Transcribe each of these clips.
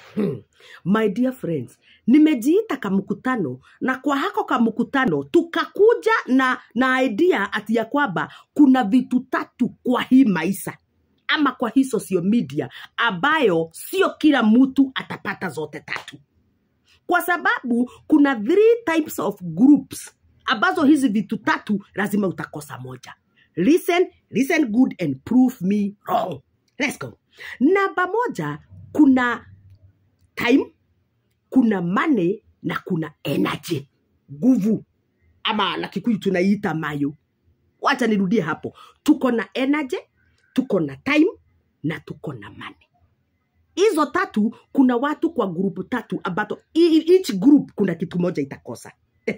Hmm. My dear friends, nimejiita kamkutano na kwa hako kamkutano tukakuja na, na idea ati ya kwamba kuna vitu tatu kwa hii maisha ama kwa hii social media ambayo sio kila mtu atapata zote tatu kwa sababu kuna three types of groups ambazo hizi vitu tatu lazima utakosa moja listen listen good and prove me wrong let's go namba moja kuna time kuna money na kuna energy nguvu ama na kikuyu tunaiita mayo wacha nirudie hapo tuko na energy tuko na time na tuko na money hizo tatu kuna watu kwa grupu tatu ambato e- each group kuna kitu moja itakosa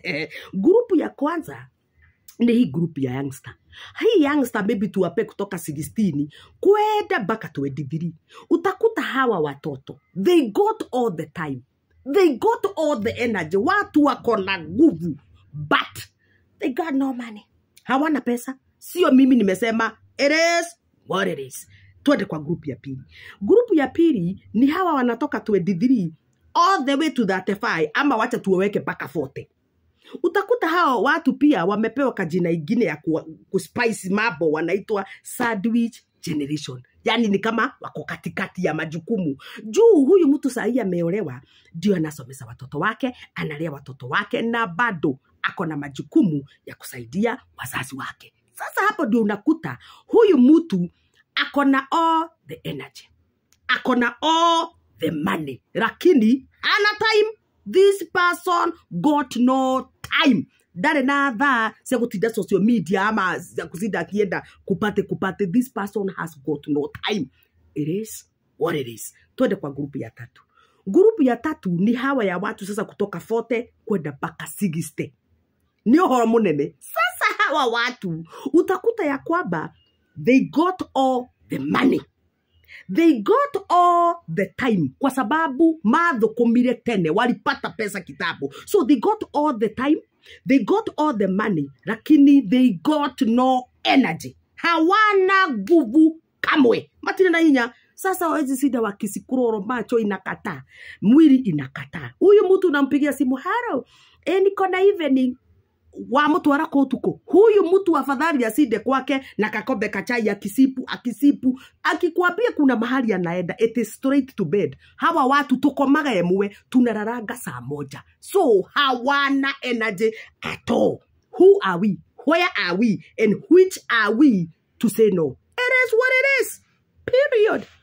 grupu ya kwanza ni hii grupu ya youngster hii youngster maybe tuwape kutoka 16 kwenda mpaka 23 utakuta hawa watoto they got all the time they got all the energy watu wako na nguvu but they got no money hawana pesa sio mimi nimesema it is what it is twende kwa grupu ya pili grupu ya pili ni hawa wanatoka 23 all the way to 35 ama wacha tuwaweke mpaka 40 utakuta hao watu pia wamepewa kajina ingine ya ku- kuspice mambo wanaitwa sandwich generation yaani ni kama wako katikati ya majukumu juu huyu mtu sahii ameolewa ndio anasomesa watoto wake analea watoto wake na bado ako na majukumu ya kusaidia wazazi wake sasa hapo ndio unakuta huyu mtu ako na all the energy ako na all the money lakini ana time this person got no time ndare na thaa cia gutinda social media ama cia kutinda akienda kupate kupate this person has got no time it is what it is twende kwa grupu ya tatu grupu ya tatu ni hawa ya watu sasa kutoka 40 kwenda mpaka 60 nĩ ũhoro mũnene sasa hawa watu utakuta ya kwamba they got all the money they got all the time kwa sababu madhukumire tene walipata pesa kitabu so they got all the time they got all the money lakini they got no energy hawana nguvu kamwe matire na hinya sasa wawezi sida wakisikuroro macho inakataa mwili inakataa huyu mtu unampigia simu haro e, niko na evening wamutwara kå tukå huyu mtu afadhali asinde kwake na kakombe kachai akisipu akisipu akikwambia kuna mahali anaenda it is straight to bed hawa watu tukomaga emwe tunararanga saa moja so hawana energy at all who are we where are we and which are we to say no it is what it is period